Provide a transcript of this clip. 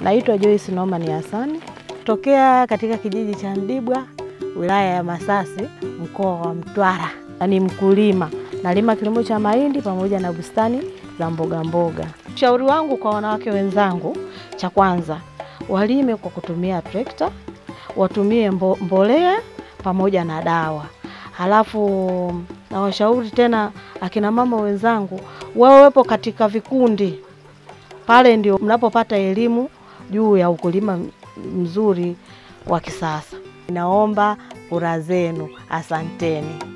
Naitwa Joyce Norman Hasani tokea katika kijiji cha Mdibwa wilaya ya Masasi mkoa wa Mtwara. Ni mkulima, nalima kilimo cha mahindi pamoja na bustani za mboga mboga. Ushauri wangu kwa wanawake wenzangu, cha kwanza walime kwa kutumia trekta, watumie mbo, mbolea pamoja na dawa. Halafu nawashauri tena akina mama wenzangu wawepo katika vikundi, pale ndio mnapopata elimu juu ya ukulima mzuri wa kisasa. Naomba kura zenu, asanteni.